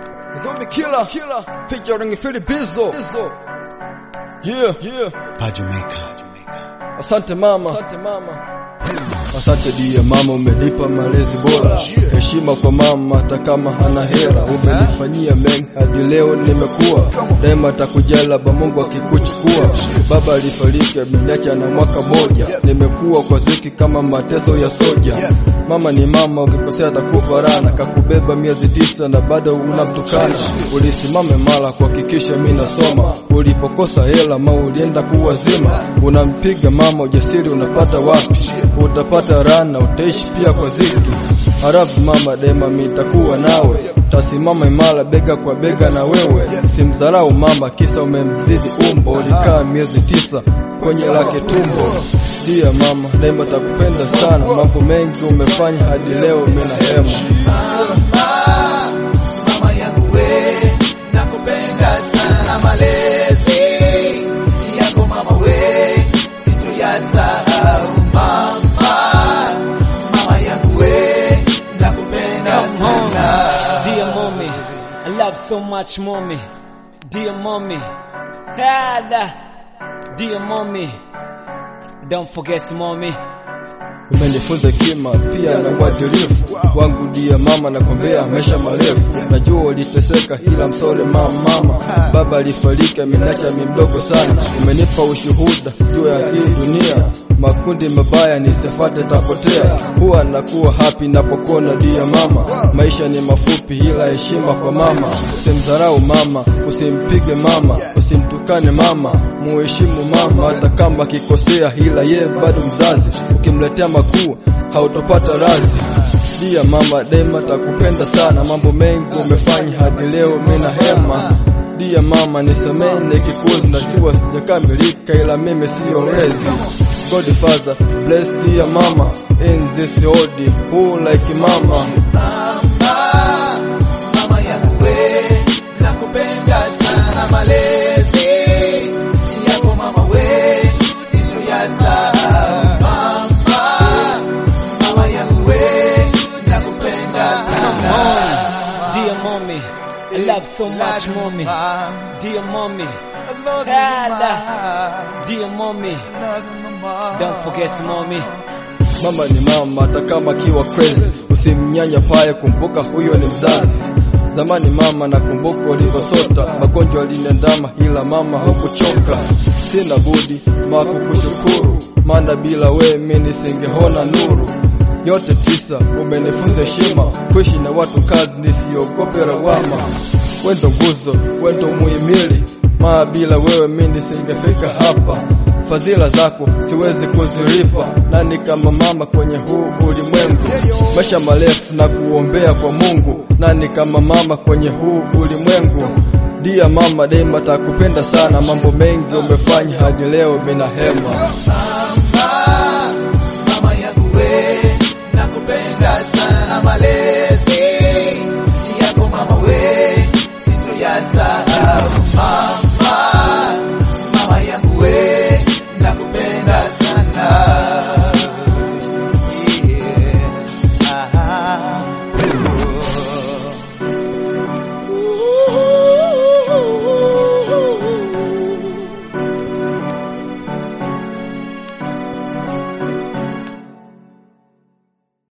Zombie Killer, Killer, featuring Philip Bizzo. Yeah, yeah. Pajumeka. Asante mama, asante mama. Asante dia mama, umenipa malezi bora, heshima kwa mama hata kama hana hela. Umenifanyia mengi hadi leo nimekuwa, daima takujala ba Mungu akikuchukua. Baba alifariki ameniacha na mwaka moja, nimekuwa kwa ziki kama mateso ya soja. Mama ni mama, ukikosea atakupa rana, kakubeba miezi tisa na bado unamtukana. Ulisimame mara kuhakikisha mimi nasoma, ulipokosa hela ma ulienda kuwazima. Unampiga mama, ujasiri unapata wapi? Utapata rana, utaishi pia kwa ziki. Halafu mama, daima mitakuwa nawe, tasimama imara bega kwa bega na wewe. Simdharau mama, kisa umemzidi umbo, ulikaa miezi tisa kwenye lake tumbo. Dia mama, daima takupenda sana, mambo mengi umefanya hadi leo mimi na hema. Mama yangu we, nakupenda sana malezi yako mama we, sitoyasahau mama. Mama yangu we, nakupenda sana. Dear mommy, I love so much mommy. Dear mommy, Kada. Dear mommy, don't forget mommy. Umenifunza kima pia na uadilifu wangu, dia mama, nakwambia maisha marefu. Najua uliteseka, ila msore mama, mama. Baba alifariki ameniacha mimi mdogo sana. Umenipa ushuhuda juu ya hii dunia, makundi mabaya nisifate, tapotea. Huwa nakuwa happy napokuona dia mama. Maisha ni mafupi, ila heshima kwa mama. Usimdharau mama, usimpige mama, usimtukane mama, muheshimu mama hata kama akikosea, ila ye bado mzazi. Ukimletea makuu hautopata razi. Dia mama, daima takupenda sana, mambo mengi umefanya hadi leo mimi na hema. Dia mama, nisamehe nikikuzi, najua sijakamilika, ila mimi siyo lezi. Godfather, bless dear mama in this odi who like mama. Mama, mama yangu we, nakupenda sana malezi yako mama we, sitoyasahau mama. Mama yangu we, nakupenda sana. Dear mommy, I love so much mommy. Dear mommy, Kada. Dear mommy, don't forget mommy. Mama ni mama, hata kama akiwa crazy, usimnyanya paye, kumbuka huyo ni mzazi. Zamani mama, nakumbuka ulivyosota, magonjwa aliniandama, ila mama hukuchoka. Sina budi ma kukushukuru, maana bila we mimi nisingeona nuru. Yote tisa umenifunza heshima, kuishi na watu kazi, nisiogope lawama. Wendo nguzo, wendo muhimili, maa bila wewe mimi nisingefika hapa fadhila zako siwezi kuzilipa, nani kama mama kwenye huu ulimwengu? Maisha marefu na kuombea kwa Mungu, nani kama mama kwenye huu ulimwengu? Dia mama, daima takupenda sana, mambo mengi umefanya hadi leo mina hema.